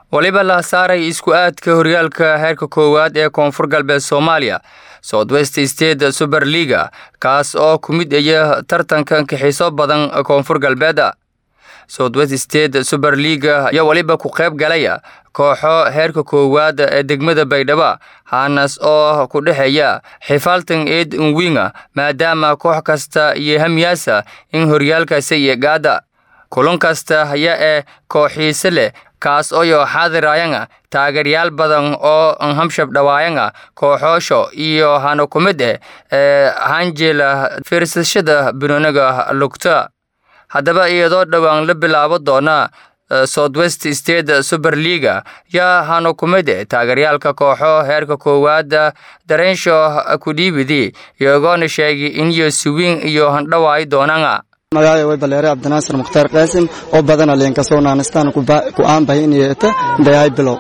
waliba la saaray isku aadka horyaalka heerka koowaad ee koonfur galbeed soomaaliya southwest state super liga kaas oo ku mid aya tartanka kaxiiso badan koonfur galbeeda southwest state super liga ayaa weliba ku qayb galaya kooxo heerka koowaad ee degmada baydhabo haanas oo ku dhexeeya xifaaltan eed nwinga maadaama koox kasta iyo hamyaasa in horyaalkaasi iyo gaada kulan kasta ayaa ee kooxiise leh kaas oyo xaadirayanga taageeryaal badan oo hamshab dhawaayanga kooxoosho iyo hana ku mid eh ee hanjela fiirsashada banooniga lugta haddaba iyadoo dhowaan la bilaabo doona southwest state super liga yaa hano ku mid eh taageeryaalka kooxo heerka koowaad dareensho kudhiibidi iyagoona sheegay in iyo siwiin iyo handhawaayi doonanga magacay way baleere cabdinaasir mukhtaar qaasim oo badana leenkasoo naanistaan ku aanbahay inayta dhayahay bilow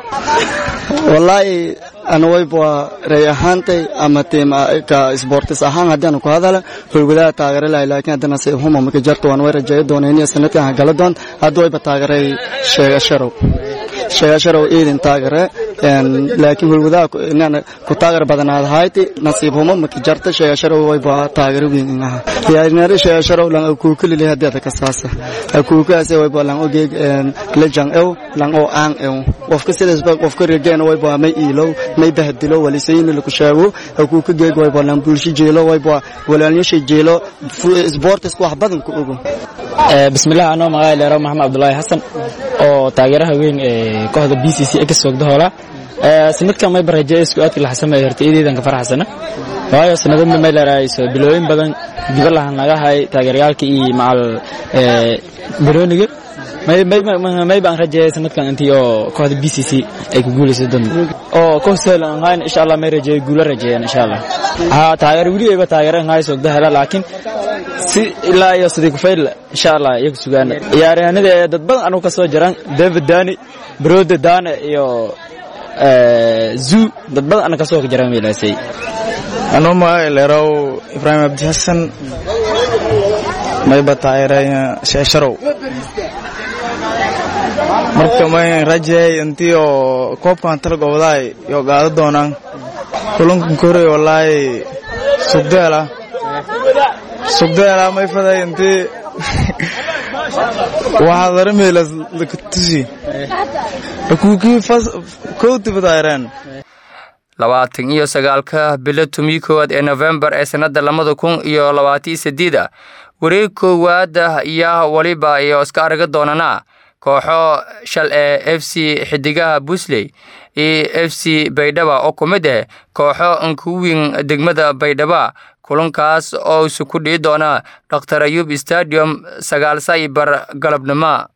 wallaahi ana wayba rey ahaantay ama tiim ka sportis ahaan haddaanu ku hadala holwadaha taageere lahay laakiin haddana se huma marka jarta waan way rajeeyo doona inay sanadkan hagala doon hadda wayba taageeray sheegasharow sheegasharow iidin taagere laakiin holwadaha inaan ku taageer badanaad hayti nasiib huma marka jarta sheegasharow wayba taageere weyn inaha yaanari sheegasharow lan akuukuli leh hadda ka saasa akuukaas wayba lan ogeeg lejang ew lan oo aan ew qofka sidaas ba qofka regeena wayba may iilow may bahdilo walisayni lagu sheego akuu ka geeg wayba lan bulshi jeelo wayba walaalnyasha jeelo sportisku wax badan ku ogo bismillaah anoo magacay leero maxamed cabdulaahi xasan oo taageeraha weyn ee kooxda b c c ka soogda hoola sanadkan may barajeeya isku aadka la xasamay horta iideedan ka faraxsana waayo sanadadna may leerahayso bilooyin badan diba lahan naga hay taageerayaalka iyo macal barooniga may baan rajeeyay sanadkan intii oo kooxda b c c ay ku guulayso doon oo koox sahal aan hayn insha Allah may rajeeyo guulo rajeeyaan insha Allah ha taageer wili ayba taageer aan hayso dahla laakiin si ilaa iyo sidii ku fayl insha Allah iyagu sugaan ciyaaryahanada ee dad badan anu ka soo jiraan David Dani Brode Dane iyo zu dad badan anu ka soo jiraan meelaasay anoo magacay leerow ibraahim abdi xasan mayba taageeray sheesharow marka may rajeey intii oo koobkan talagobadaay iyo gaado doonaan kulankan korey wallaahi sugdeela sugdeela may faday intii waxaa darameelas lakatusi akuukii kowtiba taageereen labaatan iyo sagaalka bilo tumii koowaad ee nofembar ee sannadda labada kun iyo labaatiyo sideeda wareeg koowaad ayaa weliba iyo iska arga doonana kooxo shal ee f c xidigaha busley iyo f c baydhaba oo ku mid ah kooxo ankuwin degmada baydhaba kulankaas oo isu ku dhihi doona dhaktar ayuub stadium sagaal saybar galabnimo